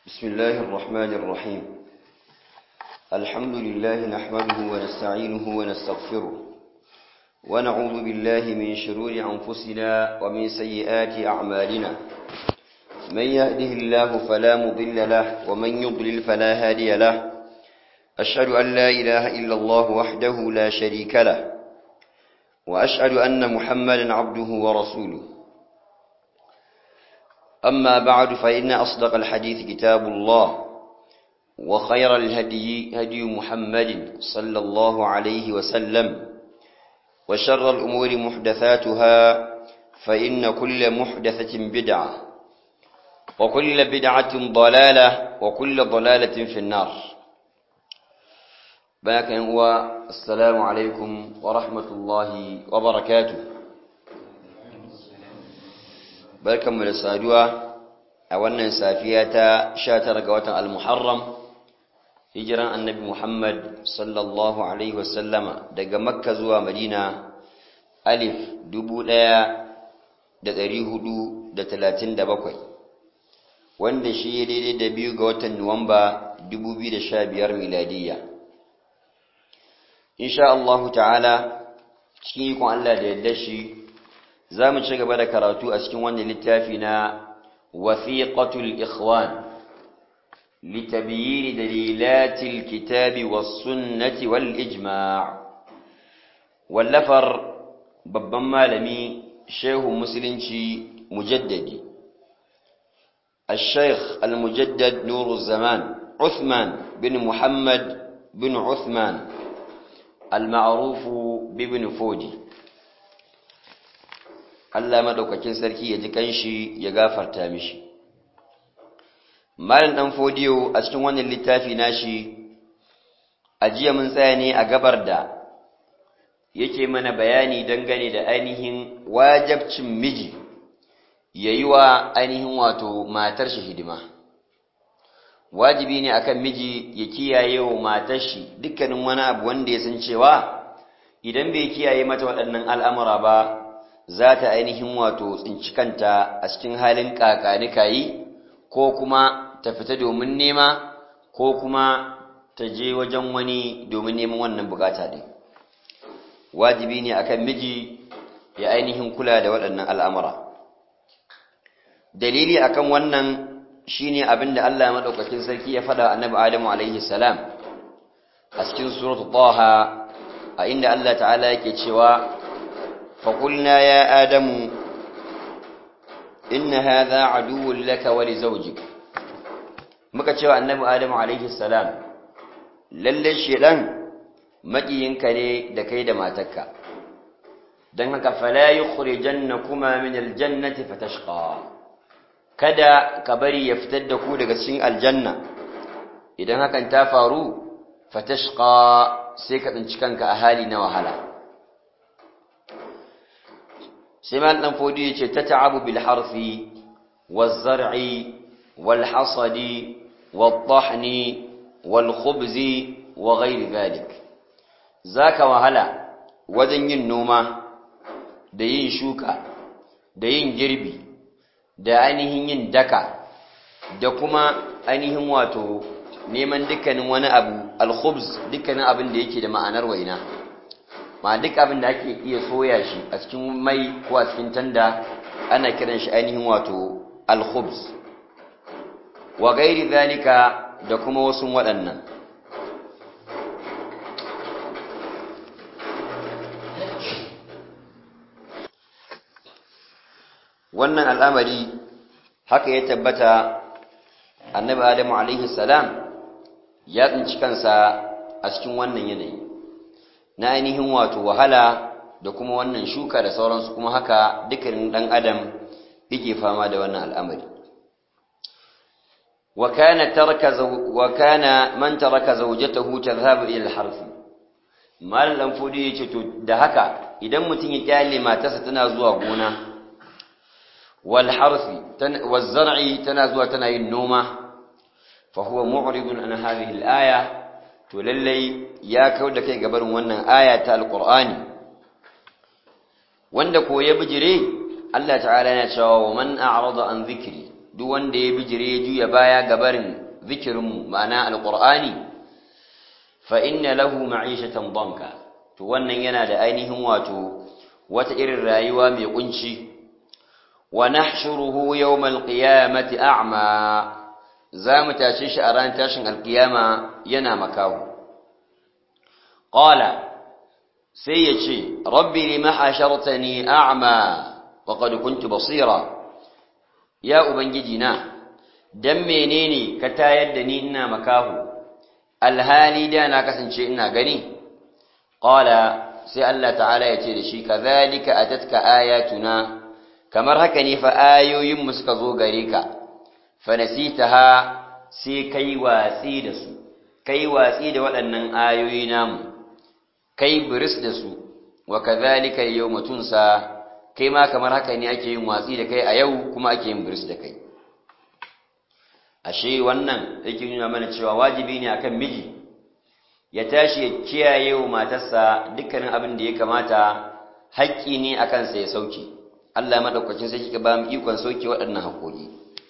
بسم الله الرحمن الرحيم الحمد لله نحمده ونستعينه ونستغفره ونعوذ بالله من شرور أنفسنا ومن سيئات أعمالنا من يهده الله فلا مضل له ومن يضلل فلا هادي له أشهد أن لا إله إلا الله وحده لا شريك له وأشهد أن محمدا عبده ورسوله أما بعد فإن أصدق الحديث كتاب الله وخير الهدي هدي محمد صلى الله عليه وسلم وشر الأمور محدثاتها فإن كل محدثة بدعة وكل بدعة ضلالة وكل ضلالة في النار باك هو السلام عليكم ورحمة الله وبركاته barkanmu da saduwa a wannan safiya ta 19 ga watan al-Muharram hijiran annabi Muhammad sallallahu alaihi wasallama daga Makka zuwa Madina alif 1437 wanda shi ya daidai da biyu ga watan Nuwamba 2015 miladiyya insha Allah ta'ala cikin ikon Allah da yadda shi za mu ci gaba da karatu a cikin wannan littafi na wasiqatul ikhwan litabyin dalilatil kitabi was sunnati wal ijma' wallafar babban malami shehu musulunci mujaddadi الشيخ المجدد نور الزمان عثمان بن محمد بن عثمان المعروف بابن فوجي Allah madaukakin sarki ya ji kanshi ya gafarta mishi Malam dan fodiyo a cikin wannan littafi nashi ajiya mun tsaya ne a gabar da yake mana bayani dangane da ainihin wajabcin miji yayi wa ainihin wato matar shi hidima wajibi ne akan miji ya kiyaye wa matar shi dukkanin wani abu wanda ya san cewa idan bai kiyaye mata waɗannan al'amura ba za ta ainihin wato tsinci kanta a cikin halin kakanikayi ko kuma ta fita domin nema ko kuma ta je wajen wani domin neman wannan bukata din wajibi ne akan miji ya ainihin kula da waɗannan al'amura dalili akan wannan shine abin da Allah madaukakin sarki ya faɗa annabi Adamu alaihi salam a cikin suratul Taha a inda Allah ta'ala yake cewa فقلنا يا آدم إن هذا عدو لك ولزوجك muka cewa annabi adamu alaihi salam lalle shedan makiyinka ne da kai da matarka dan haka fala yukhrijannakuma min aljannati fatashqa kada ka bari ya fitar da ku daga cikin aljanna idan hakan ta faru fatashqa sai ka tsinci kanka a hali na wahala sai mal dan fodi yace tata'abu bil harfi waz zar'i wal hasadi wat tahni wal khubzi wa ghayr dhalik zaka wahala wajen yin noma da yin shuka da yin girbi da ainihin yin daka da kuma ainihin wato neman dukkanin wani abu al khubz dukkanin abin da yake da ma'anar waina ma duk abin da ake iya soya shi a cikin mai ko a cikin tanda ana kiran shi ainihin wato al-khubz wa gairi zalika da kuma wasu waɗannan wannan al'amari haka ya tabbata annabi adamu alaihi salam ya tsinci kansa a cikin wannan yanayi na ainihin wato wahala da kuma wannan shuka da sauransu kuma haka dukkanin dan adam yake fama da wannan al'amari wa kana taraka wa kana man taraka zawjatahu tadhhabu ila al-harf mal dan fudi yace to da haka idan mutun ya kyale matarsa tana zuwa gona wal harfi waz zar'i tana zuwa tana yin noma fa huwa mu'ridun an hadhihi al-aya to lallai ya kau da kai gabarin wannan aya ta alqur'ani wanda ko ya bijire Allah ta'ala yana cewa wa man a'rada an dhikri duk wanda ya bijire ya juya baya gabarin zikirinmu ma'ana alqur'ani fa inna lahu ma'ishatan danka to wannan yana da ainihin wato wata irin rayuwa mai kunci wa nahshuruhu yawmal qiyamati a'ma zamu tashi shi a ran tashin alqiyama yana makahu qala sai yace rabbi lima hashartani a'ma wa qad kuntu basira ya ubangiji na dan menene ka tayar da ni ina makahu alhali da na kasance ina gani qala sai Allah ta'ala ya ce da shi kazalika atatka ayatuna kamar haka ne fa ayoyin mu suka zo gare ka fa nasitaha sai kai watsi da su kai watsi da waɗannan ayoyi namu kai biris da su wa kazalika yawma tunsa kai ma kamar haka ne ake yin watsi da kai a yau kuma ake yin biris da kai ashe wannan yake nuna mana cewa wajibi ne akan miji ya tashi ya kiyaye wa matarsa dukkanin abin da ya kamata haƙƙi ne a kansa ya sauke Allah maɗaukacin sai kika ba mu ikon sauke waɗannan haƙoƙi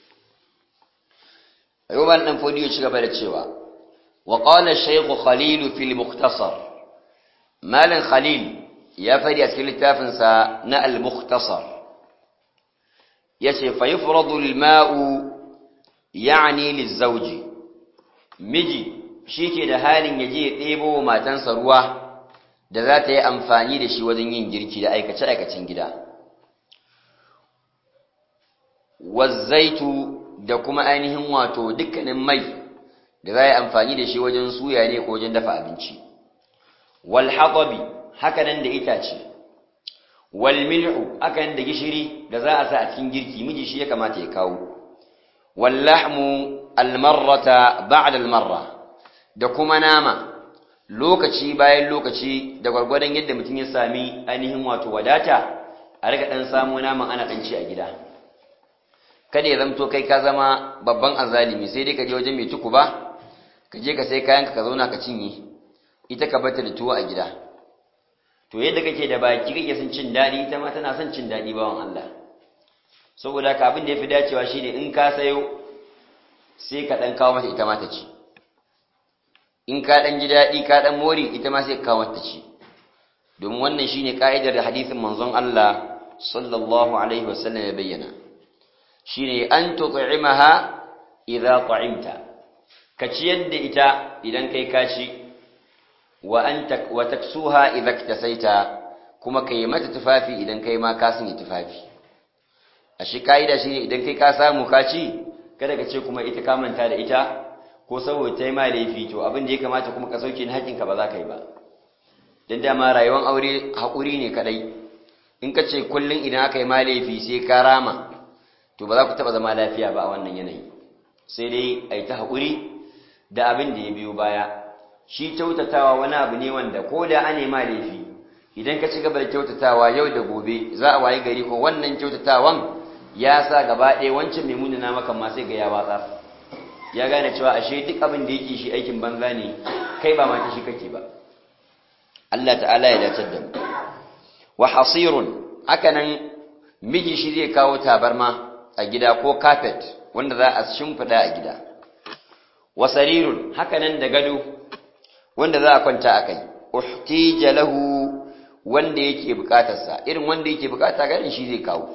ayyuban dan fodiyo ci gaba da cewa wa qala shaykh khalil fil mukhtasar malan khalil ya fadi a cikin littafin sa na al mukhtasar yace fa yufradu al ma'u ya'ni lizawji miji shi ke da halin ya je ya ɗebo wa matansa ruwa da za ta yi amfani da shi wajen yin girki da aikace-aikacin gida. Wazzaitu da kuma ainihin wato dukkanin mai da za a yi amfani da shi wajen suya ne ko wajen dafa abinci. Walhaƙabi haka nan da itace. Walmil'u haka nan da gishiri da za a sa a cikin girki miji shi ya kamata ya kawo. Wallahmu almarrata ba'da almarra. da kuma nama lokaci bayan lokaci da gwargwadon yadda mutum ya sami ainihin wato wadata a riga dan samu naman ana dan ci a gida kada ya zamto kai ka zama babban azalimi sai dai ka je wajen mai tuku ba ka je ka sai kayan ka zauna ka cinye ita ka bata da tuwo a gida to yadda kake da baki kake son cin daɗi ita ma tana son cin daɗi bawan Allah saboda ka abin da yafi dacewa shine in ka sayo sai ka dan kawo mata ita ma ta ci in ka ɗan ji daɗi ka ɗan mori ita ma sai ka kawo ta ci domin wannan shine ka'idar da hadisin manzon Allah sallallahu alaihi wasallam ya bayyana shine an tut'imaha idza ta'imta ka ciyar da ita idan kai ka ci wa anta wa taksuha idza iktasaita kuma kai mata tufafi idan kai ma ka sanya tufafi a shi ka'ida shine idan kai ka samu ka ci kada ka ce kuma ita ka manta da ita ko saboda ta yi ma laifi to abin da ya kamata kuma ka sauke ni haƙinka ba za ka yi ba don dama rayuwar aure haƙuri ne kaɗai in ka ce kullum idan aka yi ma laifi sai ka rama to ba za ku taɓa zama lafiya ba a wannan yanayi sai dai a yi ta haƙuri da abin da ya biyo baya shi kyautatawa wani abu ne wanda ko da an ma laifi idan ka ci gaba da kyautatawa yau da gobe za a wayi gari ko wannan kyautatawan ya sa gaba ɗaya wancan mai munana maka ma sai ga ya watsa ya gane cewa ashe duk abin da yake shi aikin banza ne kai ba mata shi kake ba Allah ta'ala ya dace da mu wa hasirun hakanan miji shi zai kawo tabarma a gida ko carpet wanda za a shimfida a gida wa sarirun hakanan da gado wanda za a kwanta a kai uhtija lahu wanda yake bukatarsa irin wanda yake bukata garin shi zai kawo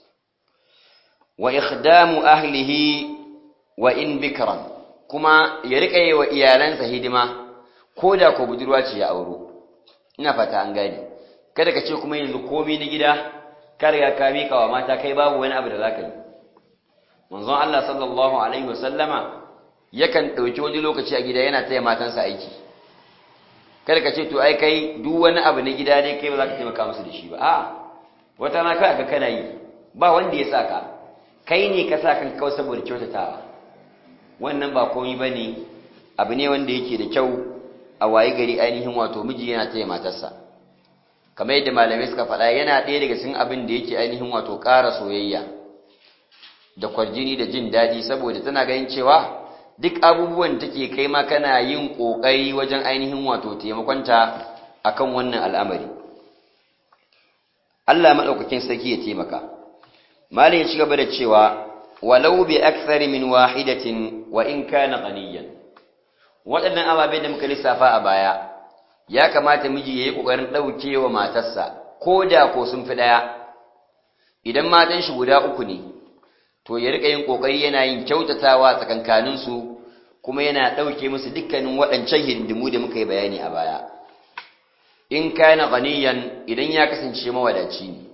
wa ikhdamu ahlihi wa in bikran kuma ya rika yi wa iyalansa hidima ko da ko budurwa ce ya auro ina fata an gane kada ka ce kuma yanzu komai na gida ka riga ka mika wa mata kai babu wani abu da zaka yi manzon Allah sallallahu alaihi wasallama yakan dauki wani lokaci a gida yana taya matansa aiki kada ka ce to ai kai duk wani abu na gida ne kai ba za ka taimaka musu da shi ba a wata na kai ga kana yi ba wanda ya saka kai ne ka sa kan kawai saboda kyautatawa wannan ba komai bane abu ne wanda yake da kyau a waye gari ainihin wato miji yana taya matarsa kamar yadda malamai suka faɗa yana ɗaya daga cikin abin da yake ainihin wato ƙara soyayya da kwarjini da jin daɗi saboda tana ganin cewa duk abubuwan take kai ma kana yin ƙoƙari wajen ainihin wato taimakonta akan wannan al'amari Allah maɗaukakin sarki ya taimaka malam ya ci gaba da cewa walau bi akthari min wahidatin wa in kana ghaniyan waɗannan ababe da muka lissafa a baya ya kamata miji yayi kokarin daukewa matarsa ko da ko sun fi daya idan matan shi guda uku ne to ya rika yin kokari yana yin kyautatawa tsakankanin su kuma yana dauke musu dukkanin waɗancan hindimu da muka yi bayani a baya in kana ghaniyan idan ya kasance mawadaci ne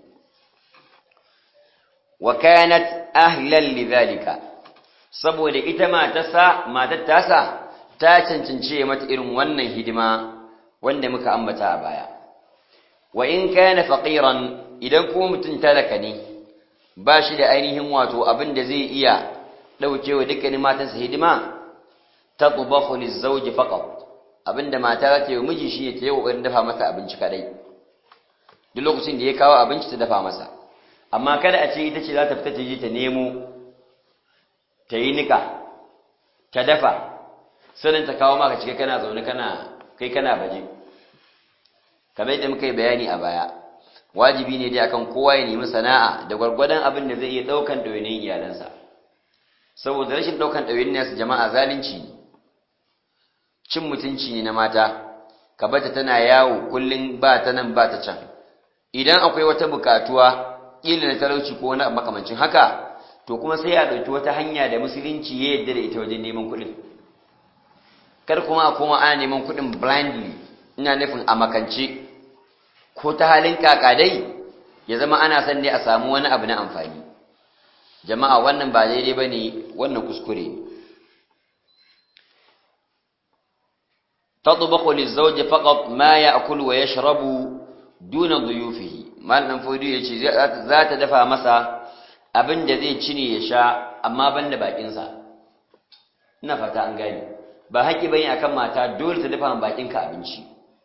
wa kanat ahlan lidhalika saboda ita matarsa matar tasa ta cancance mata irin wannan hidima wanda muka ambata a baya wa in kana faqiran idan kuma mutum talaka ne ba shi da ainihin wato abin da zai iya daukewa dukkanin matansa hidima tatbakhu lizawji faqat abinda mata za ta yi miji shi ne ta yi kokarin dafa masa abinci kadai duk lokacin da ya kawo abinci ta dafa masa amma kada a ce ita ce za ta fita ta je ta nemo ta yi nika ta dafa sannan ta kawo maka cike kana zaune kana kai kana baje kamar yadda muka yi bayani a baya wajibi ne dai akan kowa ya nemi sana'a da gwargwadon abin da zai iya daukan ɗawainiyar iyalansa saboda rashin daukan ɗawainiyar su jama'a zalunci ne cin mutunci ne na mata ka bata tana yawo kullum ba ta nan ba ta can idan akwai wata bukatuwa ƙila na talauci ko wani makamancin haka to kuma sai ya ɗauki wata hanya da musulunci ya yadda da ita wajen neman kuɗin kar kuma a koma ana neman kuɗin blindly ina nufin a makance ko ta halin kakadai ya zama ana son ne a samu wani abu na amfani jama'a wannan ba daidai ba ne wannan kuskure ne تطبخ للزوج فقط ما يأكل ويشرب دون ضيوفه malamin fodi yace za ta dafa masa abin da zai ci ne ya sha amma banda bakin sa ina fata an gane ba haƙi bane akan mata dole ta dafa bakin ka abinci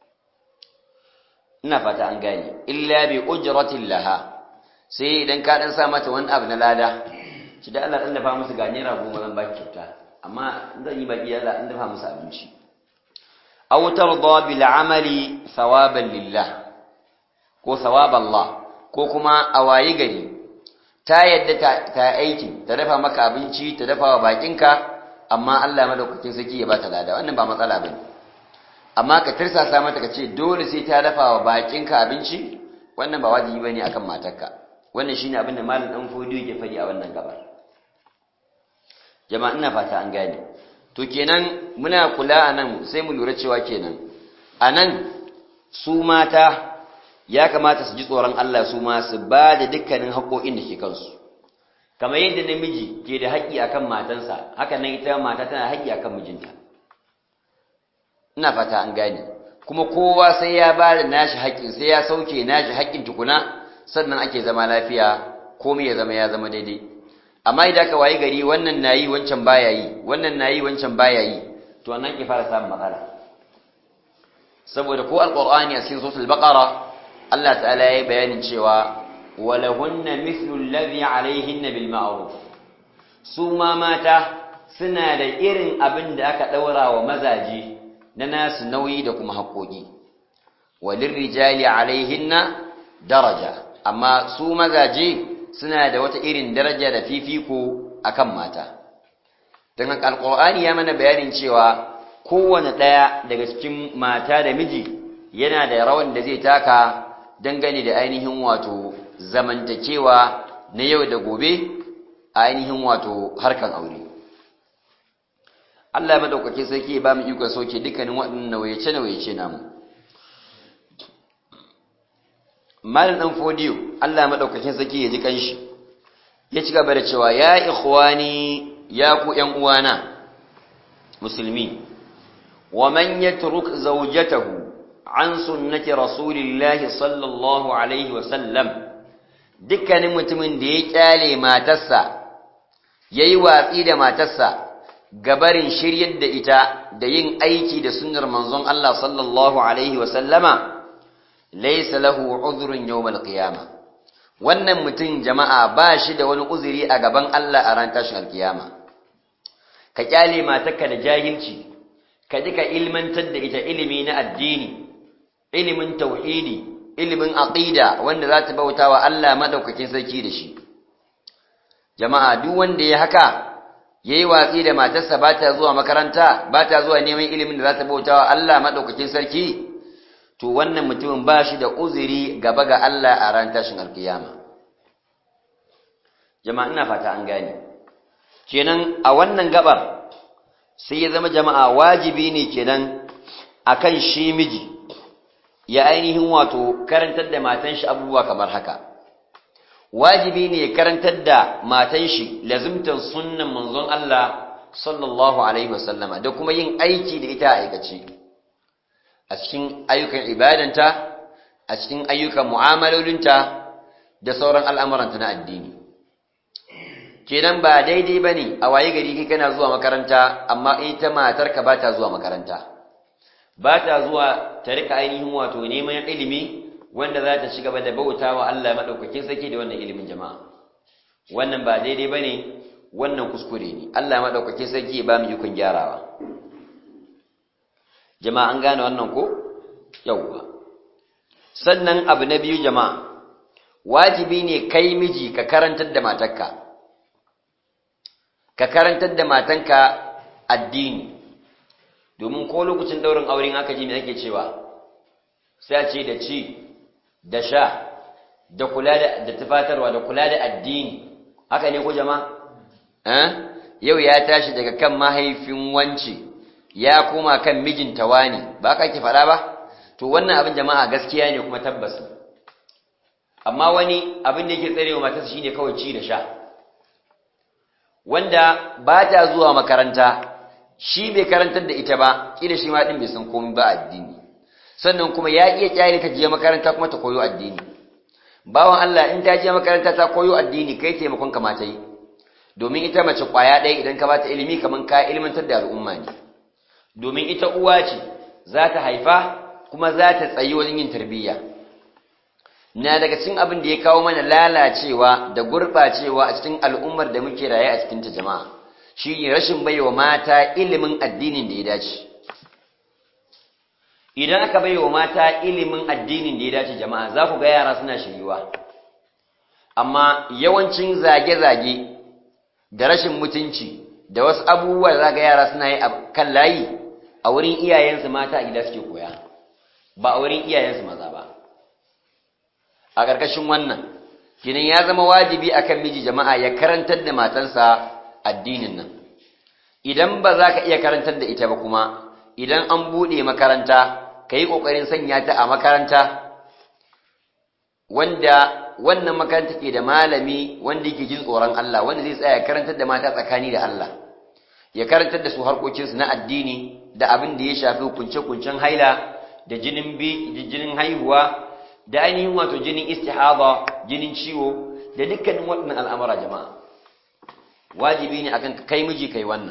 ina fata an gane illa bi ujratin laha sai idan ka dan sa mata wani abu na lada ci da Allah dan dafa musu ga naira goma zan baki kyauta amma zan yi baki Allah dan dafa musu abinci aw tarda bil amali thawaban lillah ko thawaban Allah ko kuma a wayi gari ta yadda ta aiki ta dafa maka abinci ta dafa wa bakinka amma Allah madaukakin saki ya bata lada wannan ba matsala bane amma ka tirsasa mata ka ce dole sai ta dafa wa bakinka abinci wannan ba wajibi bane akan matarka wannan shine abin da malam dan fodiyo yake faɗi a wannan gabar jama'a ina fata an gane to kenan muna kula anan sai mu lura cewa kenan anan su mata ya kamata su ji tsoron Allah su ma su ba da dukkanin haƙoƙin da ke kansu kamar yadda namiji ke da haƙƙi akan matansa haka nan ita mata tana haƙƙi akan mijinta ina fata an gane kuma kowa sai ya ba da nashi haƙƙin sai ya sauke nashi haƙƙin tukuna sannan ake zama lafiya komai ya zama ya zama daidai amma idan ka wayi gari wannan nayi wancan baya yi wannan nayi wancan baya yi to nan ki fara samun matsala saboda ko alqur'ani a cikin suratul baqara Allah ta'ala yayi bayanin cewa walahunna mithlu alladhi alayhinna bil ma'ruf su ma mata suna da irin abin da aka daura wa mazaji na nasu nauyi da kuma haƙoƙi walirrijali alaihinna daraja amma su mazaje suna da wata irin daraja da fifiko akan mata don haka alƙur'ani ya mana bayanin cewa kowane ɗaya daga cikin mata da miji yana da rawan da zai taka dangane da ainihin wato zamantakewa na yau da gobe a ainihin wato harkan aure Allah madaukake sarki ba mu iko soke dukkanin waɗannan nawayace nawayace namu Malam dan fodiyo Allah madaukakin sarki ya ji kanshi ya ci gaba da cewa ya ikhwani ya ku ƴan uwana musulmi wa man yatruk zawjatahu an sunnati rasulillahi sallallahu alaihi wa sallam dukkanin mutumin da ya kyale matarsa yayi watsi da matarsa gabarin shiryar da ita da yin aiki da sunnar manzon Allah sallallahu alaihi wa sallama laysa lahu udhrun yawm al-qiyama wannan mutum jama'a ba shi da wani uzuri a gaban Allah a ran tashin alkiyama ka kyale matarka da jahilci ka ji ka ilmantar da ita ilimi na addini ilimin tauhidi ilimin aqida wanda za ta bauta wa Allah madaukakin sarki da shi jama'a duk wanda ya haka yayi watsi da matarsa ba ta zuwa makaranta ba ta zuwa neman ilimin da za ta bautawa Allah madaukakin sarki to wannan mutumin ba shi da uzuri gaba ga Allah a ran tashin alkiyama jama'a ina fata an gane kenan a wannan gabar sai ya zama jama'a wajibi ne kenan akan shi miji ya ainihin wato karantar da matan shi abubuwa kamar haka wajibi ne ya karantar da matan shi lazimtan sunnan manzon Allah sallallahu alaihi wasallama da kuma yin aiki da ita a aikace a cikin ayyukan ibadanta a cikin ayyukan mu'amalolinta da sauran al'amuranta na addini kenan ba daidai bane a waye gari kai kana zuwa makaranta amma ita matarka ba ta zuwa makaranta ba ta zuwa ta rika ainihin wato neman ilimi wanda za ta ci gaba da bauta wa Allah maɗaukakin sarki da wannan ilimin jama'a wannan ba daidai ba ne wannan kuskure ne Allah maɗaukakin sarki ya ba mu ikon gyarawa jama'a an gane wannan ko yauwa sannan abu na biyu jama'a wajibi ne kai miji ka karantar da matarka ka karantar da matanka addini domin ko lokacin daurin auren aka ji me ake cewa sai a ce da ci da sha da kula da da tufatarwa da kula da addini haka ne ko jama'a eh yau ya tashi daga kan mahaifin wance ya koma kan mijinta wani ba ka ke faɗa ba to wannan abin jama'a gaskiya ne kuma tabbas amma wani abin da yake tsarewa matarsa shine kawai ci da sha wanda ba ta zuwa makaranta shi bai karantar da ita ba kila shi ma din bai san komai ba addini sannan kuma ya iya kyale ta je makaranta kuma ta koyo addini bawan Allah in ta je makaranta ta koyo addini kai taimakon ka mata yi domin ita mace kwaya ɗaya idan ka bata ilimi kaman ka ilmantar da al'umma ne domin ita uwa ce za ta haifa kuma za ta tsayi wajen yin tarbiyya na daga cikin abin da ya kawo mana lalacewa da gurɓacewa a cikin al'ummar da muke raye a cikin ta jama'a shi ne rashin baiwa mata ilimin addinin da ya dace idan aka baiwa mata ilimin addinin da ya dace jama'a za ku ga yara suna shiryuwa amma yawancin zage-zage da rashin mutunci da wasu abubuwa za ga yara suna yi a kan layi a wurin iyayensu mata a gida suke koya ba a wurin iyayensu maza ba a ƙarƙashin wannan kinan ya zama wajibi akan miji jama'a ya karantar da matansa addinin nan idan ba za ka iya karantar da ita ba kuma idan an buɗe makaranta ka yi ƙoƙarin sanya ta a makaranta wanda wannan makaranta ke da malami wanda yake jin tsoron Allah wanda zai tsaya karantar da mata tsakani da Allah ya karantar da su harkokinsu na addini da abin da ya shafi kunce-kuncen haila da jinin jinin haihuwa da ainihin wato jinin istihaba jinin ciwo da dukkanin waɗannan al'amura jama'a wajibi ne akan kai miji kai wannan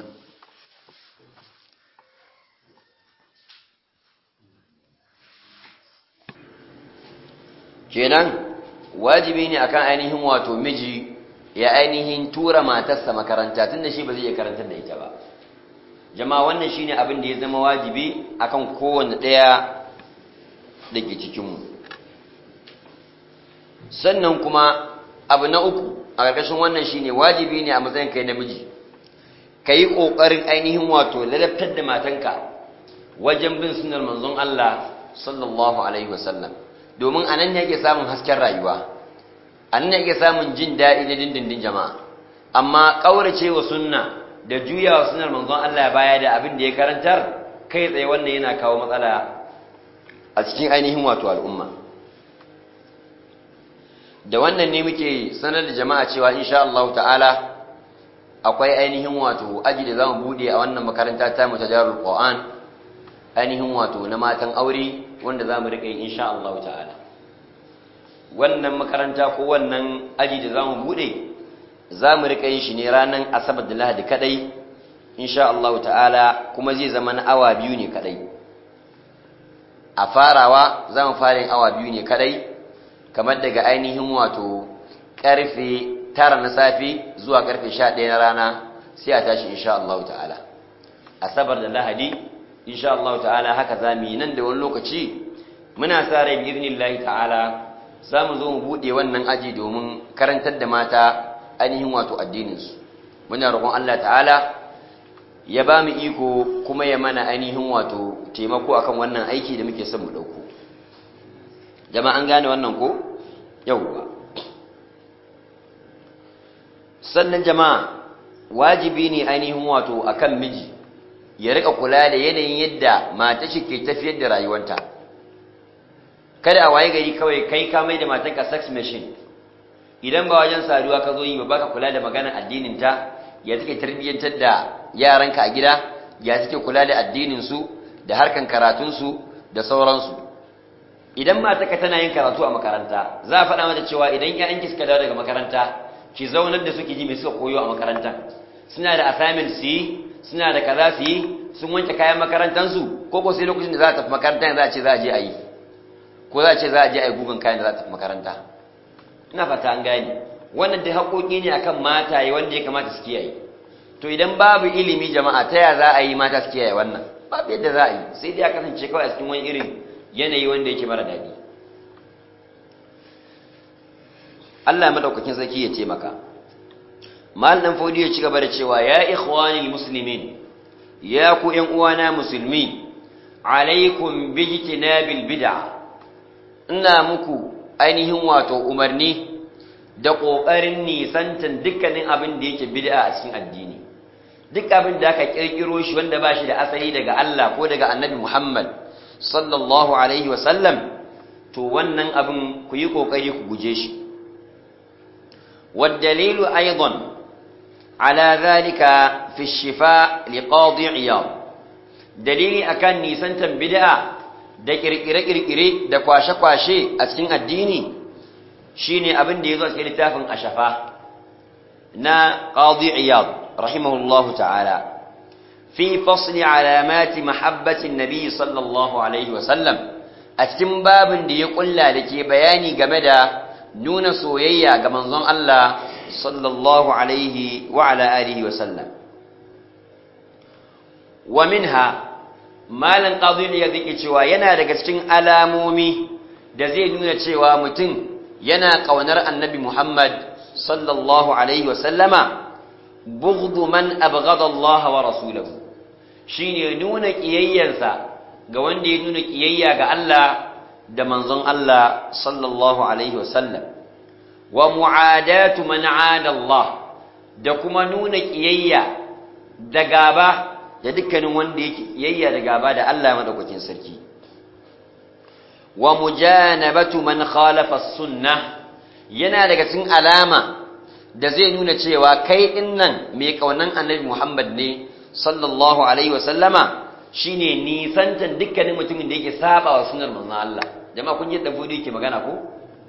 kenan wajibi ne akan ainihin wato miji ya ainihin tura matarsa makaranta tunda shi ba zai iya karantar da ita ba jama'a wannan shine abin da ya zama wajibi akan kowanne ɗaya da ke cikinmu sannan kuma abu na uku a ƙarƙashin wannan shine wajibi ne a matsayin kai namiji ka yi ƙoƙarin ainihin wato ladabtar da matanka wajen bin sunar manzon Allah sallallahu alaihi wasallam domin a nan ne ake samun hasken rayuwa a nan ne ake samun jin daɗi na dindindin jama'a amma ƙaurace wa sunna da juya wa sunar manzon Allah baya da abin da ya karantar kai tsaye wannan yana kawo matsala a cikin ainihin wato al'umma da wannan ne muke sanar da jama'a cewa insha Allah ta'ala akwai ainihin wato aji da zamu bude a wannan makaranta ta mu tajarrul Qur'an ainihin wato na matan aure wanda zamu rika yi insha Allah ta'ala wannan makaranta ko wannan aji da zamu bude zamu rika yin shi ne ranan Asabar da Lahadi kadai insha Allah ta'ala kuma zai zama na awa biyu ne kadai a farawa zamu fara yin awa biyu ne kadai kamar daga ainihin wato karfe tara na safe zuwa karfe sha ɗaya na rana sai a tashi insha Allah ta'ala asabar da lahadi insha Allah ta'ala haka za mu yi nan da wani lokaci muna sa rai bi ta'ala za mu zo mu buɗe wannan aji domin karantar da mata ainihin wato addininsu muna roƙon Allah ta'ala ya ba mu iko kuma ya mana ainihin wato taimako akan wannan aiki da muke son mu ɗauko jama'a an gane wannan ko yauwa sannan jama'a wajibi ne ainihin wato akan miji ya rika kula da yanayin yadda mata shi ke tafiyar da rayuwanta kada a waye gari kawai kai ka mai da matanka sex machine idan ba wajen saduwa ka zo yi ba baka kula da maganar addinin ta ya take tarbiyyantar da yaranka a gida ya take kula da addinin su da harkan karatun su da sauransu idan matarka tana yin karatu a makaranta za a faɗa mata cewa idan ƴaƴanki suka dawo daga makaranta ki zaunar da suke ji mai suka koyo a makaranta suna da assignment su yi suna da kaza su yi sun wanke kayan makarantansu ko ko sai lokacin da za a tafi makaranta za a ce za a je a yi ko za a ce za a je a yi gugun kayan da za a tafi makaranta ina fata an gane wannan dai haƙoƙi ne akan mataye wanda ya kamata su kiyaye to idan babu ilimi jama'a ta ya za a yi mata su kiyaye wannan babu yadda za a yi sai dai a kasance kawai a cikin wani irin yanayi wanda yake mara daɗi Allah ya madaukakin sarki ya ce maka mal dan fodi ya ci gaba da cewa ya ikhwanil muslimin ya ku ƴan uwana musulmi alaikum bijtinabil bid'a ina muku ainihin wato umarni da kokarin nisantan dukkanin abin da yake bid'a a cikin addini duk abin da aka kirkiro shi wanda ba shi da asali daga Allah ko daga Annabi Muhammad sallallahu alaihi wa sallam to wannan abin ku yi kokari ku guje shi والدليل أيضا على ذلك في الشفاء لقاضي عياض دليل أكان نيسان تنبدأ da kirkire-kirkire da kwashe-kwashe a cikin addini shine abin da ya zo a cikin littafin ashafa na qadi iyad rahimahullahu ta'ala fi fasli alamati mahabbatin nabi sallallahu alaihi wasallam a cikin babin da ya kulla da ke bayani game da nuna soyayya ga manzon Allah sallallahu alaihi wa ala alihi wa sallam wa minha malan qadhi ya zike cewa yana daga cikin alamomi da zai nuna cewa mutum yana kaunar annabi Muhammad sallallahu alaihi wa sallama bughdu man abghada Allah wa rasulahu shine nuna kiyayyarsa ga wanda ya nuna kiyayya ga Allah da manzon Allah sallallahu alaihi wasallam wa mu'adatu man 'ada Allah da kuma nuna kiyayya da gaba da dukkanin wanda yake kiyayya da gaba da Allah madaukakin sarki wa mujanabatu man khalafa sunnah yana daga cikin alama da zai nuna cewa kai dinnan mai kaunan annabi Muhammad ne sallallahu alaihi wasallama shine nisantan dukkanin mutumin da yake saba wa sunnar manzon Allah jama'a kun yadda fudu yake magana ko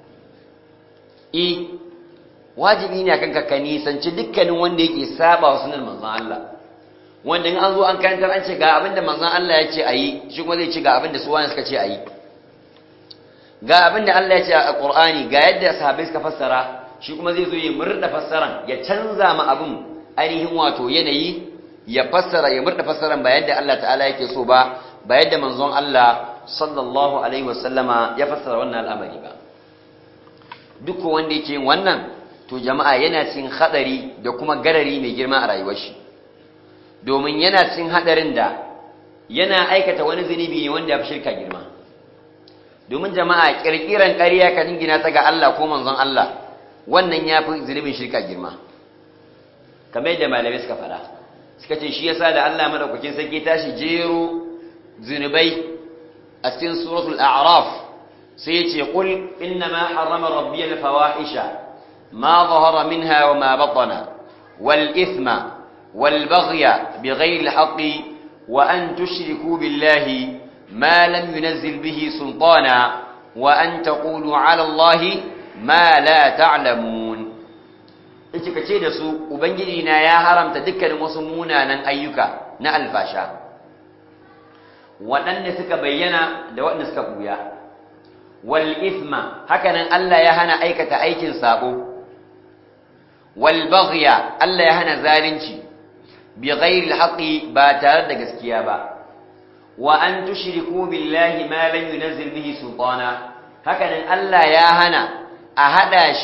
eh wajibi ne akan ka nisanci dukkanin wanda yake saba wa sunnar manzon Allah wanda in an zo an karantar an ce ga abinda manzon Allah ya ce ayi shi kuma zai ce ga abinda su wani suka ce ayi ga abinda Allah ya ce a Qur'ani ga yadda sahabbai suka fassara shi kuma zai zo ya murda fassaran ya canza ma abin ainihin wato yanayi ya fassara ya murda fassaran ba yadda Allah ta'ala yake so ba ba yadda manzon Allah sallallahu alaihi wasallama ya fassara wannan al'amari ba duk wanda yake yin wannan to jama'a yana cikin hadari da kuma garari mai girma a rayuwar shi domin yana cikin hadarin da yana aikata wani zunubi ne wanda ya fi shirka girma domin jama'a kirkiran ƙarya ka jingina ta ga Allah ko manzon Allah wannan ya fi zunubin shirka girma kamar yadda malamai suka faɗa suka ce shi yasa da Allah madaukakin sarki tashi jero zunubai a cikin suratul a'raf sai yace qul inna ma harrama rabbi al-fawahisha ma zahara minha wa ma batana wal ithma wal baghya bighayri al-haqqi wa an tushriku billahi ma lam yunzil bihi sultana wa an taqulu 'ala allahi ma la ta'lamun yace kace da su ubangiji na ya haramta dukkanin wasu munanan ayyuka na alfasha waɗanda suka bayyana da waɗanda suka buya wal ithma hakanan Allah ya hana aikata aikin sabo wal baghya Allah ya hana zalunci bi ghairi al ba tare da gaskiya ba wa an tushriku billahi ma lam yunzil bihi sultana hakanan Allah ya hana a hada shi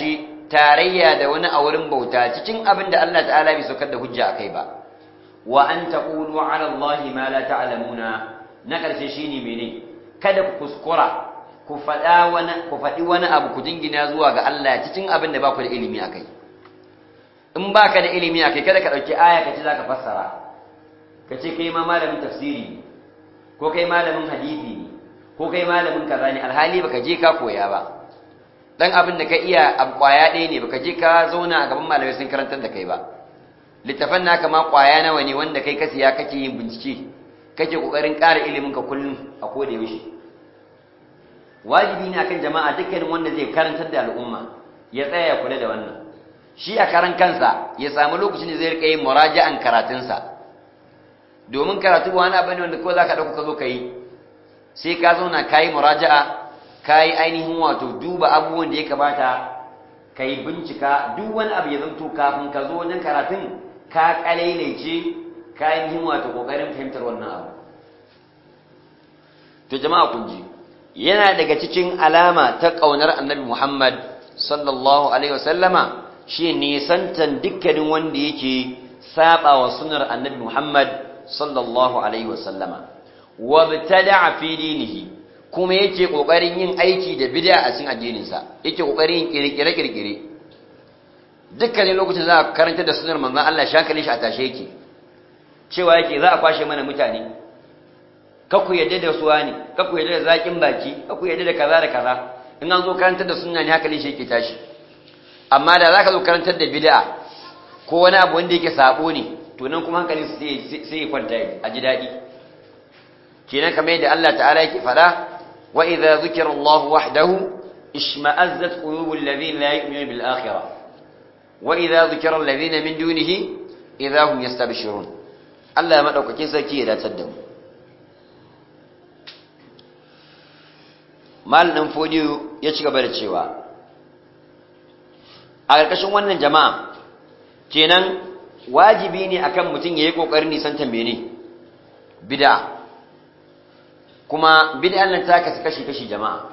tarayya da wani a wurin bauta cikin abin da Allah ta'ala bai saukar da hujja akai ba wa an taqulu 'ala Allahi ma la ta'lamuna na karshe shine mene kada ku kuskura ku faɗa wani ku faɗi wani abu ku jingina zuwa ga Allah cikin abin da ba ku da ilimi akai in baka da ilimi akai kada ka dauki aya kace zaka fassara kace kai ma malamin tafsiri ko kai malamin hadisi ne ko kai malamin kaza ne alhali baka je ka koya ba dan abin da ka iya abu kwaya ɗaya ne baka je ka zauna a gaban malamai sun karantar da kai ba littafan naka ma kwaya nawa ne wanda kai ka siya kake yin bincike kake kokarin ƙara ilimin ka kullum a koda yaushe wajibi ne akan jama'a dukkanin wanda zai karantar da al'umma ya tsaya ya kula da wannan shi a karan kansa ya samu lokacin da zai rika yin muraja'an karatunsa domin karatu wani abu ne wanda ko za ka ɗauka ka zo ka yi sai ka zauna ka yi muraja'a ka yi ainihin wato duba abubuwan da ya kamata ka yi bincika duk wani abu ya zanto kafin ka zo wajen karatun ka kalailace ka ainihin wato ƙoƙarin fahimtar wannan abu to jama'a kun ji yana daga cikin alama ta ƙaunar annabi muhammad sallallahu alaihi wasallama shi nisantan dukkanin wanda yake saba wa sunar annabi muhammad sallallahu alaihi wasallama wabtada'a fi dinihi kuma yake kokarin yin aiki da bid'a a cikin addininsa yake kokarin yin kirkire kirkire dukkanin lokacin za ka karanta da sunnar manzon Allah shakalin shi a tashe yake cewa yake za a kwashe mana mutane ku yadda da suwa ne ku yadda da zakin baki ku yadda da kaza da kaza in an zo karantar da sunna ne hakalin shi yake tashi amma da zaka zo karantar da bid'a ko wani abu wanda yake sabo ne to nan kuma hankalin sai ya kwanta a ji daɗi kenan kamar yadda Allah ta'ala yake fada wa idza zukira Allah wahdahu ishma'azzat qulubul ladhina la yu'minuna bil akhirah wa idza zukira alladhina min dunihi idza hum yastabshirun Allah ya madaukakin sarki ya datar da mu mal dan fodiyo ya ci gaba da cewa a ƙarƙashin wannan jama'a kenan wajibi ne akan mutum yayi kokarin nisantar mene bid'a kuma bid'an nan ta kasu kashi-kashi jama'a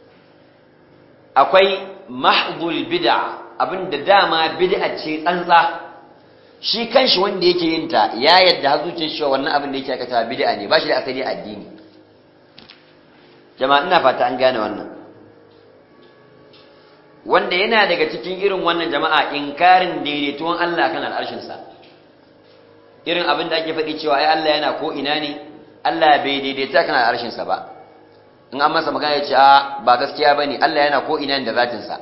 akwai mahdul bid'a abinda dama bid'a ce tsantsa shi kanshi wanda yake yin ta ya yadda har zuciyar shi wannan abin da yake aikata bid'a ne ba shi da asali addini jama'a ina fata an gane wannan wanda yana daga cikin irin wannan jama'a inkarin daidaituwan Allah kan al'arshin sa irin abin da ake faɗi cewa ai Allah yana ko ina ne Allah bai daidaita kan arshinsa ba in an masa magana ya ce a ba gaskiya ba ne Allah yana ko'ina da zatinsa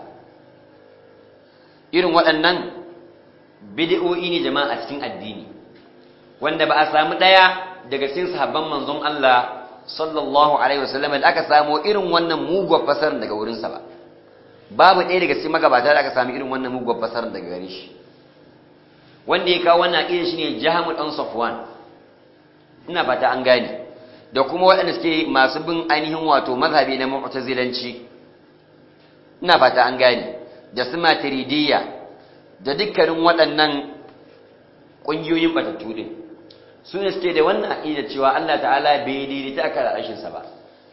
irin waɗannan bidi'o'i ne jama'a a cikin addini wanda ba a samu ɗaya daga cikin sahabban manzon Allah sallallahu alaihi wasallam da aka samu irin wannan muguwar fasarar daga wurinsa ba babu ɗaya daga cikin magabata da aka samu irin wannan muguwar fasarar daga gare shi wanda ya kawo wannan aƙidar shine Jahamul dan Safwan ina fata an gane da kuma waɗanda suke masu bin ainihin wato mazhabi na mu'tazilanci ina fata an gane da su maturidiyya da dukkanin waɗannan ƙungiyoyin batattu din su ne suke da wannan aƙida cewa Allah ta'ala bai daidaita aka da rashinsa ba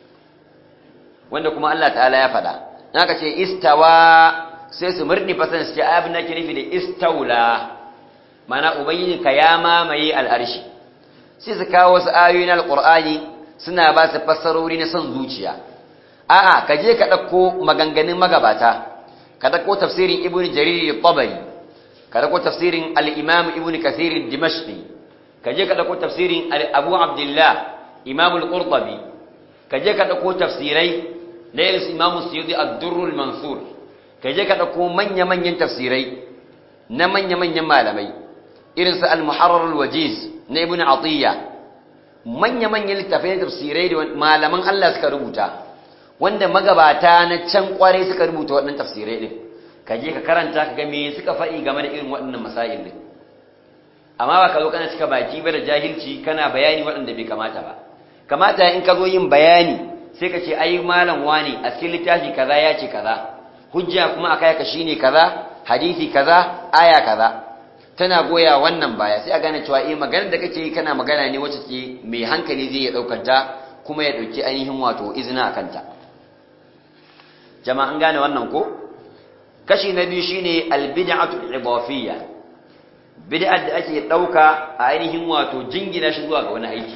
wanda kuma Allah ta'ala ya faɗa na ka ce istawa sai su murni fasan su ce abin da ke nufi da istaula mana ubangiji ka ya mamaye al'arshi sai su kawo wasu ayoyi na alƙur'ani suna ba su fassarori na son zuciya a'a ka je ka ɗauko maganganun magabata ka ɗauko tafsirin ibn jarir tabari ka ɗauko tafsirin al-imam ibn kathir dimashqi ka je ka ɗauko tafsirin abu abdullah imam al-qurtubi ka je ka ɗauko tafsirai na irin imam suyudi ad-durr al-mansur ka je ka ɗauko manya-manyan tafsirai na manya-manyan malamai irin su al-muharrar al-wajiz na ibn atiyya manya-manyan littafai tafsirai da malaman Allah suka rubuta wanda magabata na can kware suka rubuta waɗannan tafsirai din ka je ka karanta ka ga me suka faɗi game da irin waɗannan masail din amma ba ka zo kana cika baki ba da jahilci kana bayani waɗanda bai kamata ba kamata in ka zo yin bayani sai ka ce ai malam wani a cikin littafi kaza ya ce kaza hujja kuma akai ka shine kaza hadisi kaza aya kaza tana goya wannan baya sai a gane cewa eh maganar da kake yi kana magana ne wacce ke mai hankali zai ya daukar ta kuma ya dauki ainihin wato izina akan ta jama'an gane wannan ko kashi na biyu shine albid'atu al-idafiyya bid'ar da ake dauka a ainihin wato jingina shi zuwa ga wani aiki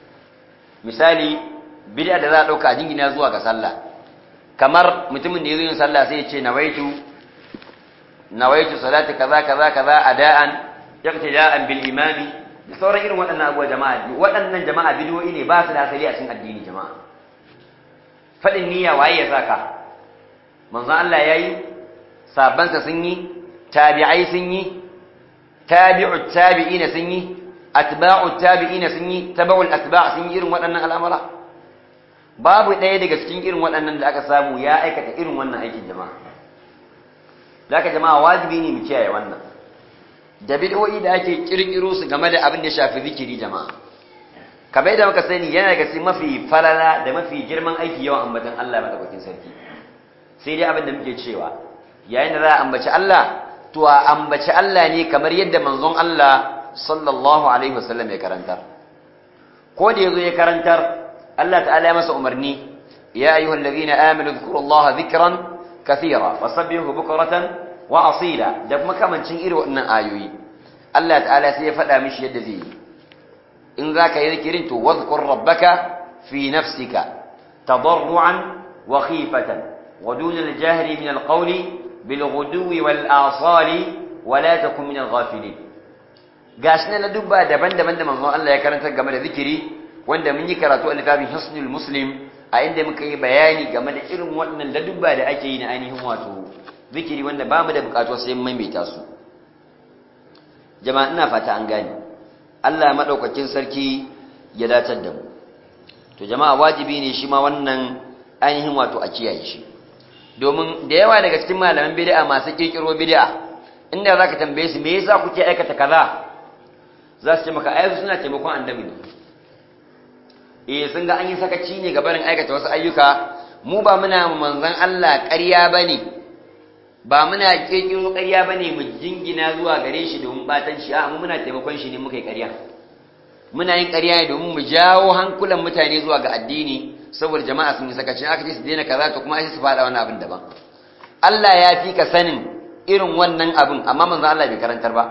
misali bid'a da za a dauka jingina zuwa ga sallah kamar mutumin da yazo yin sallah sai ya ce nawaitu nawaitu salati kaza kaza kaza ada'an iqtida'an bil imami da sauran irin waɗannan abubuwa jama'a waɗannan jama'a bidiyoyi ne ba su da asali a cikin addini jama'a faɗin niyya waye ya saka manzon Allah yayi sabansa sun yi tabi'ai sun yi tabi'ut tabi'ina sun yi atba'ut tabi'ina sun yi tabaul atba' sun yi irin waɗannan al'amura babu ɗaya daga cikin irin waɗannan da aka samu ya aikata irin wannan aikin jama'a zaka jama'a wajibi ne mu kiyaye wannan da bid'o'i da ake kirkiro su game da abin da ya shafi zikiri jama'a kamar yadda muka sani yana daga cikin mafi falala da mafi girman aiki yawan ambatan Allah madaukakin sarki sai dai abin da muke cewa yayin da za a ambaci Allah to a ambaci Allah ne kamar yadda manzon Allah sallallahu alaihi wasallam ya karantar ko da yazo ya karantar Allah ta'ala ya masa umarni ya ayyuhal ladhina amanu dhkurullaha dhikran kathira wasabbihu bukratan wa asila da kuma kamancin irin wannan ayoyi Allah ta'ala sai ya faɗa mishi yadda zai yi in zaka yi zikirin to wadhkur rabbaka fi nafsika tadarruan wa khifatan wa dun al-jahri min al-qawli bil ghuduwi wal asali wa la takun min al-ghafilin gashi na dubba daban-daban da manzon Allah ya karanta game da zikiri wanda mun yi karatu a littafin Hisnul Muslim a inda muka yi bayani game da irin waɗannan ladubba da ake yi na ainihin wato zikiri wanda ba mu da bukatu sai maimaita su jama'a ina fata an gane Allah madaukakin sarki ya datar da mu to jama'a wajibi ne shi ma wannan ainihin wato a kiyaye shi domin da yawa daga cikin malaman bid'a masu kirkiro bid'a inda zaka tambaye su me yasa kuke aikata kaza za su ce maka ayyuka suna taimakon annabi ne eh sun ga an yi sakaci ne ga barin aikata wasu ayyuka mu ba muna manzon Allah ƙarya bane ba muna kirkiro ƙarya bane mu jingina zuwa gare shi domin batan shi a mu muna taimakon shi ne muka yi ƙarya muna yin ƙarya ne domin mu jawo hankulan mutane zuwa ga addini saboda jama'a sun yi sakaci aka ce su daina kaza to kuma sai su faɗa wani abin daban Allah ya fi ka sanin irin wannan abin amma manzon Allah bai karantar ba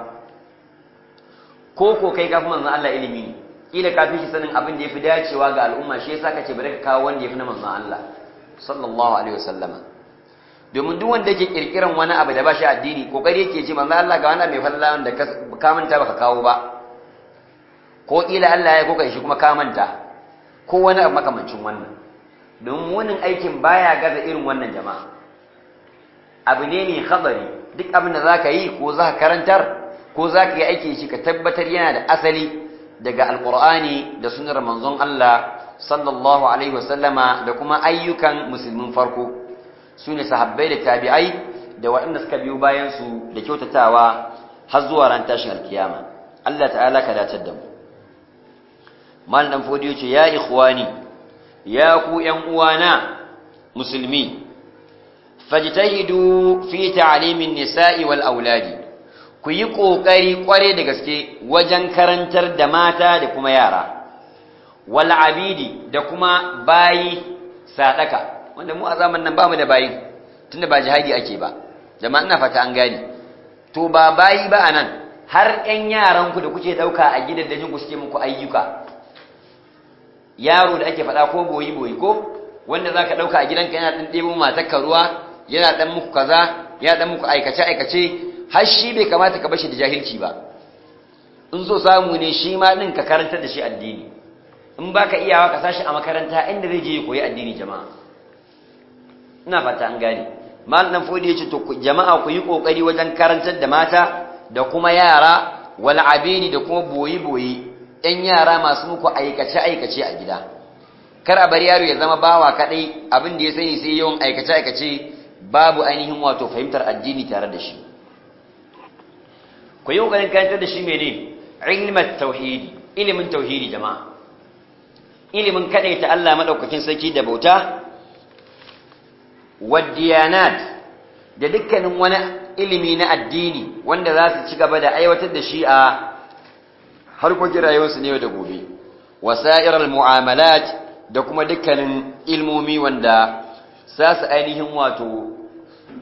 ko ko kai kafin manzon Allah ilimi ne kila ka fi shi sanin abin da yafi dacewa ga al'umma shi yasa kace bari ka kawo wanda yafi na manzon Allah sallallahu alaihi wasallama domin duk wanda yake kirkiran wani abu da ba shi addini kokari yake ce manzon Allah ga wani mai falala wanda ka manta baka kawo ba ko kila Allah ya kokai shi kuma ka manta ko wani abu makamancin wannan domin wannan aikin baya gaza irin wannan jama'a abu ne mai khabari duk abin da zaka yi ko zaka karantar ko zaka yi aiki shi ka tabbatar yana da asali daga alqur'ani da sunnar manzon Allah sallallahu alaihi wasallama da kuma ayyukan musulmin farko sune sahabbai da tabi'ai da waɗanda suka biyo bayan su da kyautatawa har zuwa ran tashin alkiyama Allah ta'ala ka dace da mu mal dan fodiyo ce ya ikhwani ya ku ƴan uwana musulmi fajtahidu fi ta'limin nisa'i wal auladi ku yi kokari kware da gaske wajen karantar da mata da kuma yara wal abidi da kuma bayi sadaka wanda mu a zaman nan bamu da bayi tunda ba jihadi ake ba jama'a ina fata an gani to ba bayi ba anan har ƴan yaran ku da kuke dauka a gidajen ku suke muku ayyuka yaro da ake faɗa ko boyi boyi ko wanda zaka dauka a gidanka yana dan ɗebo matarka ruwa yana dan muku kaza yana dan muku aikace aikace har shi bai kamata ka bashi da jahilci ba in so samu ne shi ma din ka karantar da shi addini in baka iyawa ka sashi a makaranta inda zai je ya koyi addini jama'a ina fata an gane mal dan fodi yace to jama'a ku yi kokari wajen karantar da mata da kuma yara wal abidi da kuma boyi boyi ɗan yara masu muku aikace aikace a gida kar a bar yaro ya zama bawa kadai abin da ya sani sai yawan aikace aikace babu ainihin wato fahimtar addini tare da shi ku yi ƙoƙarin karantar da shi mene ilmat tauhidi ilimin tauhidi jama'a ilimin ta Allah madaukakin sarki da bauta wadiyanat da dukkanin wani ilimi na addini wanda za su ci gaba da aiwatar da shi a harkokin rayuwarsu ne da gobe wasairal mu'amalat da kuma dukkanin ilmomi wanda za su ainihin wato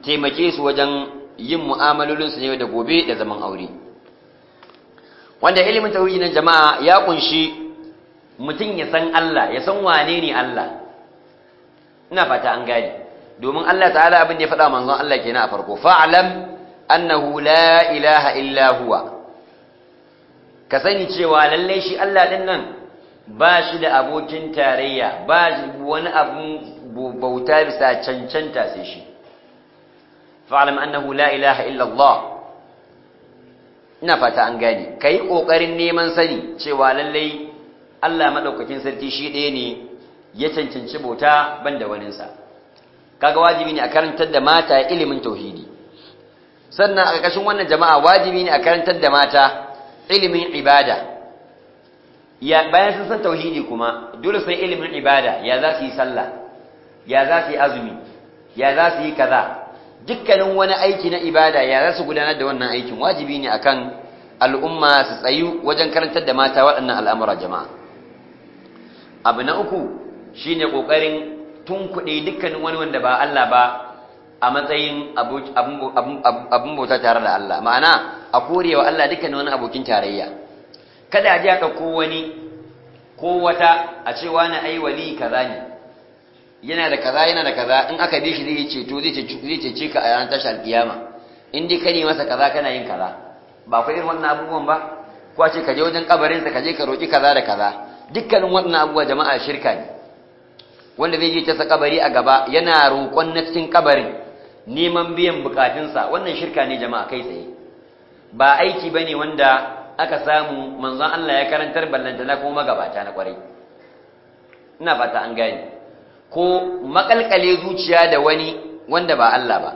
taimake su wajen yin mu'amalolinsu ne da gobe da zaman aure wanda ilimin tauhidi na jama'a ya kunshi mutum ya san Allah ya san wane ne Allah ina fata an gane domin Allah ta'ala abin da ya faɗa manzon Allah kenan a farko fa'lam annahu la ilaha illa huwa ka sani cewa lalle shi Allah din nan ba shi da abokin tarayya ba shi wani abun bauta bisa cancanta sai shi fa'lam annahu la ilaha illa Allah ina fata an gane kai kokarin neman sani cewa lalle Allah madaukakin sarki shi ɗaya ne ya cancanci bauta banda waninsa kaga wajibi ne a karantar da mata ilimin tauhidi sannan a ƙarƙashin wannan jama'a wajibi ne a karantar da mata ilimin ibada ya bayan sun san tauhidi kuma dole sai ilimin ibada ya za su yi sallah ya za su yi azumi ya za su yi kaza dukkanin wani aiki na ibada ya za su gudanar da wannan aikin wajibi ne akan al'umma su tsayu wajen karantar da mata waɗannan al'amura jama'a abu na uku shine ƙoƙarin tunkuɗe dukkanin wani wanda ba Allah ba a matsayin abin bauta tare da Allah ma'ana a korewa Allah dukkanin wani abokin tarayya kada a ji a ɗauko wani ko wata a ce wani ai wali kaza ne yana da kaza yana da kaza in aka bi shi zai ceto zai cece ka a ranar tashi alkiyama in dai ka ne masa kaza kana yin kaza ba ku irin wannan abubuwan ba ko a ce ka je wajen kabarinsa ka je ka roƙi kaza da kaza dukkanin wannan abubuwa jama'a shirka ne wanda zai je ta sa kabari a gaba yana roƙon na cikin kabarin neman biyan bukatunsa wannan shirka ne jama'a kai tsaye ba aiki bane wanda aka samu manzon Allah ya karantar ballanta na kuma magabata na kwarai ina fata an gane ko makalkale zuciya da wani wanda ba Allah ba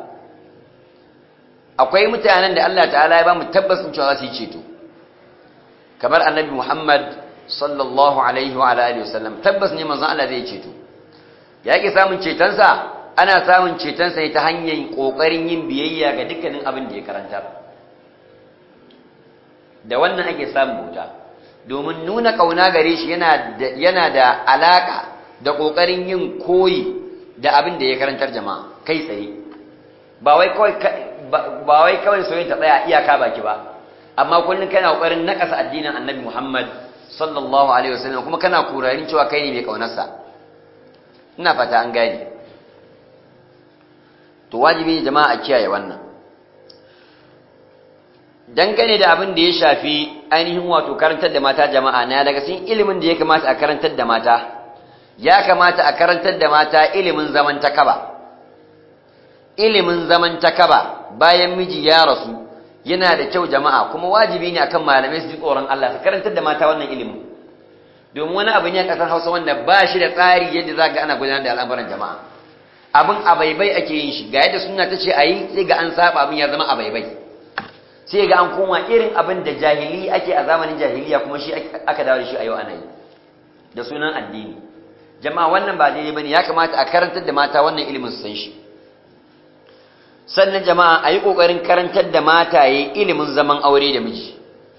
akwai mutanen da Allah ta'ala ya ba mu tabbasin cewa za su yi ceto kamar annabi Muhammad sallallahu alaihi wa alihi wasallam tabbas ne manzon Allah zai ceto yake samun cetonsa ana samun cetonsa ne ta hanyar kokarin yin biyayya ga dukkanin abin da ya karantar da wannan ake samun bauta domin nuna kauna gare shi yana da yana da alaka da kokarin yin koyi da abin da ya karantar jama'a kai tsaye ba wai kawai ba wai kawai soyayya ta tsaya iyaka baki ba amma kullun kana kokarin nakasa addinin Annabi Muhammad sallallahu alaihi wasallam kuma kana kurarin cewa kai ne mai kaunarsa ina fata an gane to wajibi ne jama'a a kiyaye wannan dangane da abin da ya shafi ainihin wato karantar da mata jama'a na daga cikin ilimin da ya kamata a karantar da mata ya kamata a karantar da mata ilimin zaman takaba ilimin zaman takaba bayan miji ya rasu yana da kyau jama'a kuma wajibi ne akan malamai su ji tsoron Allah su karantar da mata wannan ilimin domin wani abu ne a ƙasar Hausa wanda ba shi da tsari yadda za ga ana gudanar da al'amuran jama'a abin abaibai ake yin shi ga yadda suna ta ce a yi sai ga an saba abin ya zama abaibai sai ga an koma irin abin da jahili ake a zamanin jahiliya kuma shi aka dawo da shi a yau ana yi da sunan addini jama'a wannan ba daidai bane ya kamata a karantar da mata wannan ilimin su san shi sannan jama'a a yi ƙoƙarin karantar da mataye ilimin zaman aure da miji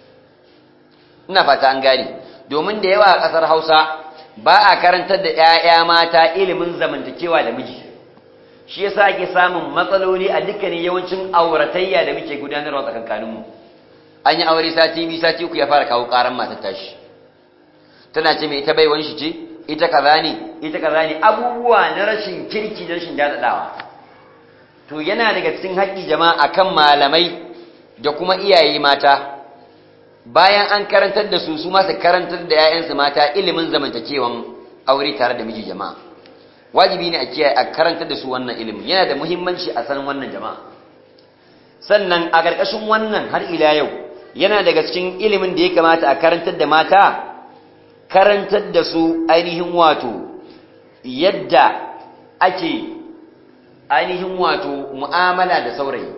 ina fata an gane domin da yawa a ƙasar hausa ba a karantar da 'ya'ya mata ilimin zamantakewa da miji shi yasa ake samun matsaloli a dukkanin yawancin auratayya da muke gudanarwa tsakankaninmu an yi aure sati biyu sati uku ya fara kawo ƙaran matar tashi tana ce mai ita baiwan shi ce ita kaza ne ita kaza ne abubuwa na rashin kirki da rashin daɗaɗawa to yana daga cikin haƙƙi jama'a akan malamai da kuma iyaye mata bayan an karantar da su su ma su karantar da 'ya'yansu mata ilimin zamantakewan aure tare da miji jama'a wajibi ne a kiyaye a karantar da su wannan ilimin yana da muhimmanci a san wannan jama'a sannan a ƙarƙashin wannan har ila yau yana daga cikin ilimin da ya kamata a karantar da mata karantar da su ainihin wato yadda ake ainihin wato mu'amala da saurayi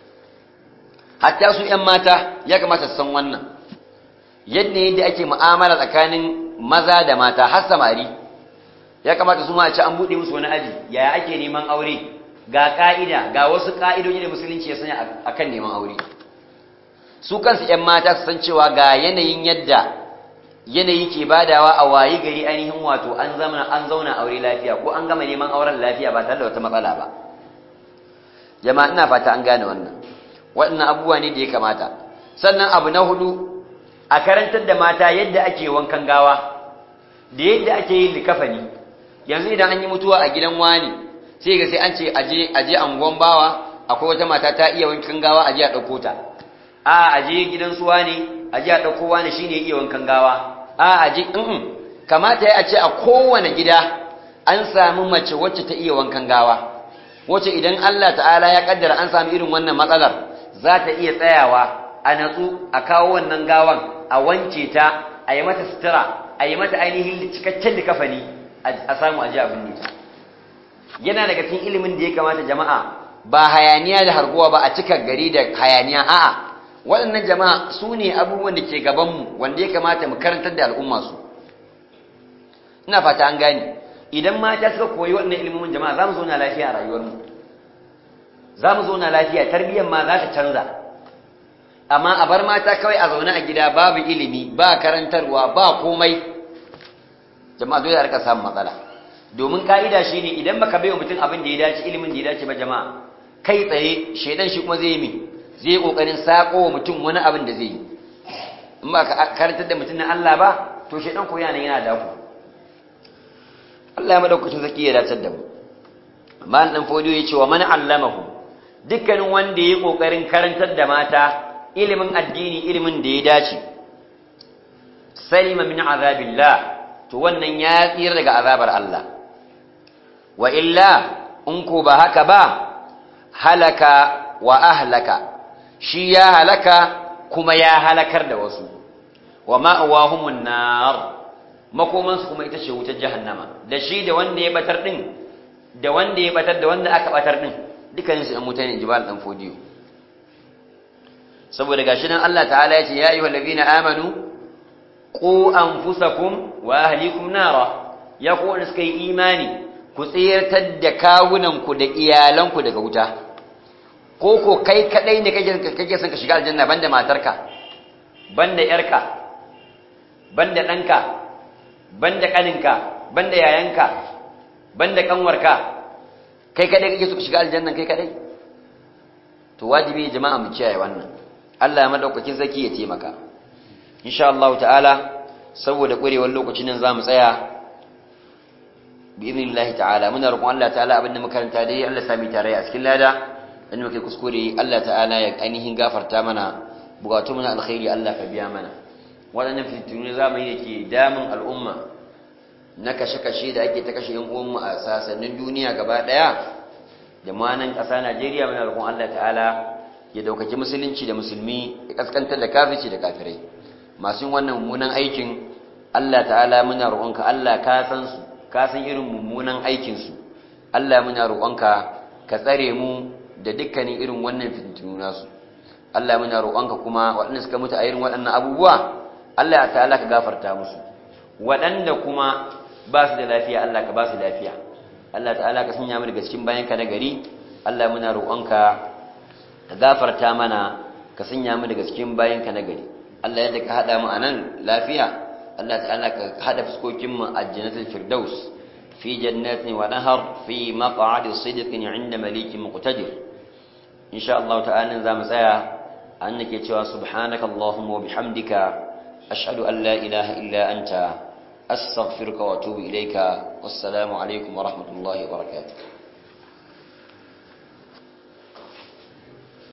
hatta su ‘yan mata ya kamata su san wannan yadda yadda ake mu'amala tsakanin maza da mata har samari ya kamata su ma ci an buɗe musu wani aji yaya ake neman aure ga ƙa'ida ga wasu ƙa'idoji da musulunci ya sanya a kan neman aure su kansu ‘yan mata su san cewa ga yanayin yadda yanayi ke badawa a wayi gari ainihin wato an zama an zauna aure lafiya ko an gama neman auren lafiya ba tare da wata matsala ba jama'a ina fata an gane wannan waɗannan abubuwa ne da ya kamata sannan abu na hudu a karantar da mata yadda ake wankan gawa da yadda ake yin likafani yanzu idan an yi mutuwa a gidan wani sai ga sai an ce aje aje angon bawa akwai wata mata ta iya wankan gawa aje a dauko ta a aje gidan su wani aje a dauko wani shine iya wankan gawa a aje in kamata ya ce a kowane gida an samu mace wacce ta iya wankan gawa wacce idan Allah ta'ala ya kaddara an samu irin wannan matsalar za ta iya tsayawa a natsu a kawo wannan gawan a wanke ta a yi mata sutura a yi mata ainihin cikakken likafani a samu aji abin nita yana daga cikin ilimin da ya kamata jama'a ba hayaniya da harguwa ba a cika gari da hayaniya a'a waɗannan jama'a su ne abubuwan da ke gabanmu wanda ya kamata mu karantar da al'umma su ina fata an gane idan mata suka koyi waɗannan ilimin jama'a za mu zauna lafiya a rayuwarmu za mu zauna lafiya tarbiyyar ma za ta canza amma a bar mata kawai a zaune a gida babu ilimi ba karantarwa ba komai jama'a dole a rika samun matsala domin ka'ida shine idan baka bai wa mutum abin da ya dace ilimin da ya dace ba jama'a kai tsaye shedan shi kuma zai yi zai kokarin sako wa mutum wani abin da zai yi in ba ka karantar da mutum na Allah ba to shedan ko yana yana daku Allah ya madaukakin zaki ya dace da mu amma dan fodiyo ya ce wa man allamahu dukkanin wanda ya kokarin karantar da mata ilimin addini ilimin da ya dace salima min azabillah to wannan ya tsira daga azabar Allah wa illa in ko ba haka ba halaka wa ahlaka shi ya halaka kuma ya halakar da wasu wa ma'awahumun nar makomansu kuma ita ce wutar jahannama da shi da wanda ya batar din da wanda ya batar da wanda aka batar din dukkaninsu ɗan mutane jibal ɗan fodiyo saboda gashi nan Allah ta'ala ya ce ya ayyuhal ladina amanu qu anfusakum wa ahlikum nara ya ku wanda suka yi imani ku tsirtar da kawunanku da iyalanku daga wuta ko ko kai kadai ne kake kake son ka shiga aljanna banda matarka banda yarka banda danka banda kaninka banda yayanka banda kanwarka kai kadai kake so ka shiga aljanna kai kadai to wajibi jama'a mu kiyaye wannan Allah ya madaukakin zaki ya taimaka insha Allah ta'ala saboda kurewar lokacin nan zamu tsaya bi'idhnillahi ta'ala muna roƙon Allah ta'ala abinda makaranta dai Allah sami tare a cikin lada in muke kuskure Allah ta'ala ya ainihin gafarta mana bukatu mana alkhairi Allah ka biya mana waɗannan fitinu zamani yake damun al'umma na kashe-kashe da ake ta kashe yan uwanmu a sasannin duniya gaba ɗaya da ma nan ƙasa Najeriya muna roƙon Allah ta'ala ya daukaki musulunci da musulmi ya kaskantar da kafirci da kafirai masu wannan mummunan aikin Allah ta'ala muna roƙonka Allah ka san su ka san irin mummunan aikin su Allah muna roƙonka ka tsare mu da dukkanin irin wannan fitintunu nasu Allah muna roƙonka kuma waɗanda suka mutu a irin waɗannan abubuwa Allah ta'ala ka gafarta musu waɗanda kuma ba su da lafiya Allah ka ba su lafiya Allah ta'ala ka sanya mu daga cikin bayanka na gari Allah muna roƙonka ka gafarta mana ka sanya mu daga cikin bayanka na gari Allah yadda ka hada mu anan lafiya Allah ta'ala ka hada fuskokin mu a jannatul firdaus fi jannatin wa nahar fi maq'adi sidqin 'inda malikin muqtadir insha Allah ta'ala za mu tsaya an nake cewa subhanaka allahumma wa bihamdika ashhadu an la ilaha illa anta astaghfiruka wa atubu ilayka wassalamu alaikum wa rahmatullahi wa barakatuh